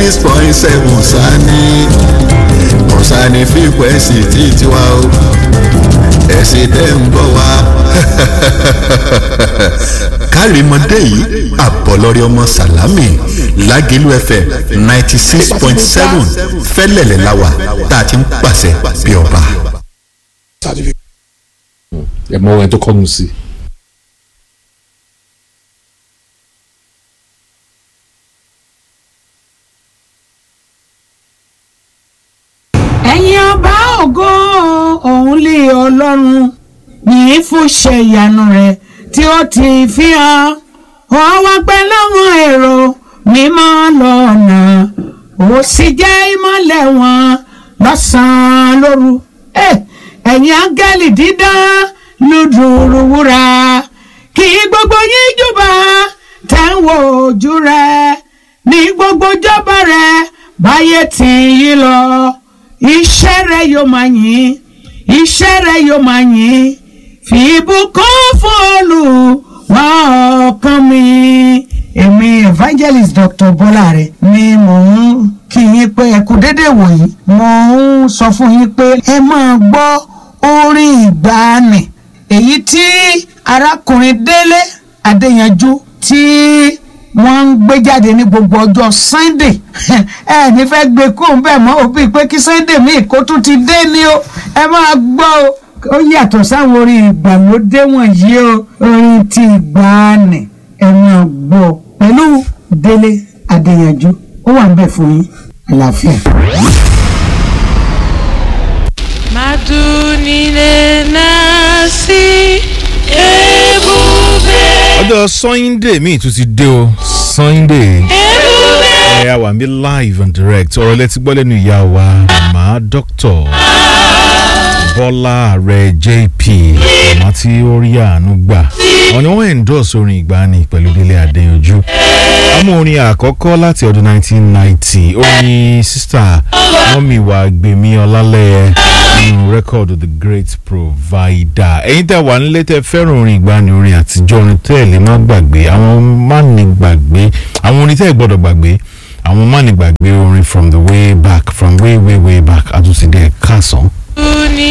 six point seven sani kọ̀sánì fíkwẹ́sì tí tiwa o ẹ̀sìn tẹ́ ń bọ̀ wá. kárìmọ́dé yìí àbọ̀lọ́rẹ́ ọmọ sàlámì lágẹ̀lú fm ninety six point seven fẹ́lẹ̀lẹ̀ láwà tá a ti ń pàṣẹ bí ọba. ẹ mọ ẹni tó kọ́nu sí i. ẹ̀yin ọba ògo òun lé ọlọ́run yìí fún ṣe ìyanu rẹ̀ tí ó ti fi hàn wọ́n wá pẹ́ láwọn èrò mímọ́ lọ́nà ó sì jẹ́ ìmọ́lẹ̀ wọn lọ́sàn-án lóru Eh, ẹ̀yin áńgẹ́lì dídán lùdùrù wúrà kí gbogbo yín júbà tẹ̀ ń wo ojú rẹ̀ ní gbogbo jọba rẹ̀ báyé tì yí lọ iṣẹ́ rẹ̀ yóò máa yìn iṣẹ́ rẹ̀ yóò máa yìn fi ìbùkún fún Olúwa ọkàn mi. èmi evangelist dr bọ́láre ni mò ń kí yín pé ẹ kú dédé wòyí mò ń sọ fún yín pé ẹ máa gbọ́ orin ìgbàanì èyí tí arákùnrin délé adéyanjú tí wọ́n ń gbé jáde ní gbogbo ọjọ́ sunday ẹ ní fẹ́ gbé kó ń bẹ̀ mọ́ òbí pé kí sunday míì kó tún ti dé ní o ẹ máa gbọ́ o ó yàtọ̀ sáwọn orin ìgbàlódé wọ̀nyí o orin ti ìgbàanì ẹ máa gbọ́ pẹ̀lú délé adéyanjú ó wà ń bẹ̀ fún yín àlàáfíà. Madunile nasi ebube ọjọ́ sunday míì tún ti dé o sunday ebube ẹ a wà ní live and direct ọ̀rọ̀ lẹ́tí gbọ́ lẹ́nu ìyá wa màmá dr bọ́lá ààrẹ jp màmá tí ó rí àánú gbà àwọn ni wọ́n endorse orin ìgbani pẹ̀lú délé adéyanjú àmọ́ orin àkọ́kọ́ láti ọdún 1990 orin sista mọ́mí wa gbèmí ọlálẹ́yẹ nínú rẹ́kọ̀dù the great provider ẹ̀yin tẹ́ wà nílé tẹ́ fẹ́ràn orin ìgbani orin àtijọ́ orin tẹ́ ẹ̀ lè má gbàgbé àwọn má ní gbàgbé àwọn orin tẹ́ ẹ̀ gbọ́dọ̀ gbàgbé àwọn má ní gbàgbé orin from the way back from way way way back àtúnṣe dẹ́ ẹ̀ kásán. ni